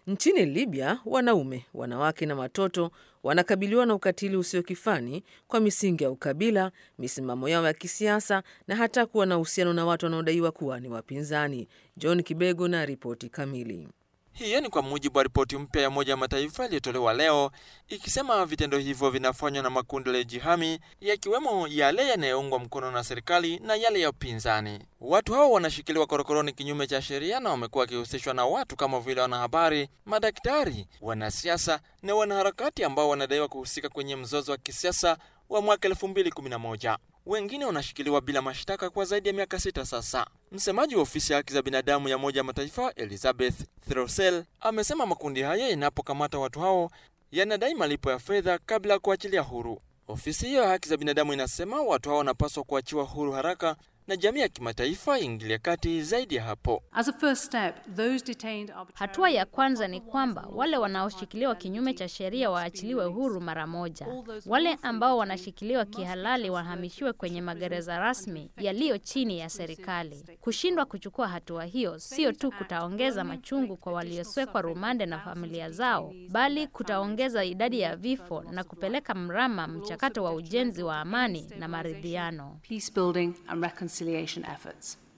Nchini Libya, wanaume, wanawake na watoto wanakabiliwa na ukatili usio kifani kwa misingi ya ukabila, misimamo yao ya kisiasa na hata kuwa na uhusiano na watu wanaodaiwa kuwa ni wapinzani. John Kibego na ripoti kamili. Hiyo ni kwa mujibu wa ripoti mpya ya Umoja wa Mataifa iliyotolewa leo ikisema vitendo hivyo vinafanywa na makundi yaliyojihami yakiwemo yale yanayoungwa mkono na serikali na yale ya upinzani. Watu hao wanashikiliwa korokoroni kinyume cha sheria na wamekuwa wakihusishwa na watu kama vile wanahabari, madaktari, wanasiasa na wanaharakati ambao wanadaiwa kuhusika kwenye mzozo wa kisiasa wa mwaka 2011. Wengine wanashikiliwa bila mashtaka kwa zaidi ya miaka sita sasa. Msemaji wa ofisi ya haki za binadamu ya Umoja wa Mataifa Elizabeth Throsell amesema makundi haya yanapokamata watu hao yanadai malipo ya fedha kabla ya kuachilia huru. Ofisi hiyo ya haki za binadamu inasema watu hao wanapaswa kuachiwa huru haraka na jamii ya kimataifa iingilie kati zaidi ya hapo. Hatua ya kwanza ni kwamba wale wanaoshikiliwa kinyume cha sheria waachiliwe huru mara moja. Wale ambao wanashikiliwa kihalali wahamishiwe kwenye magereza rasmi yaliyo chini ya serikali. Kushindwa kuchukua hatua hiyo sio tu kutaongeza machungu kwa walioswekwa rumande na familia zao, bali kutaongeza idadi ya vifo na kupeleka mrama mchakato wa ujenzi wa amani na maridhiano. peace building and reconciliation efforts.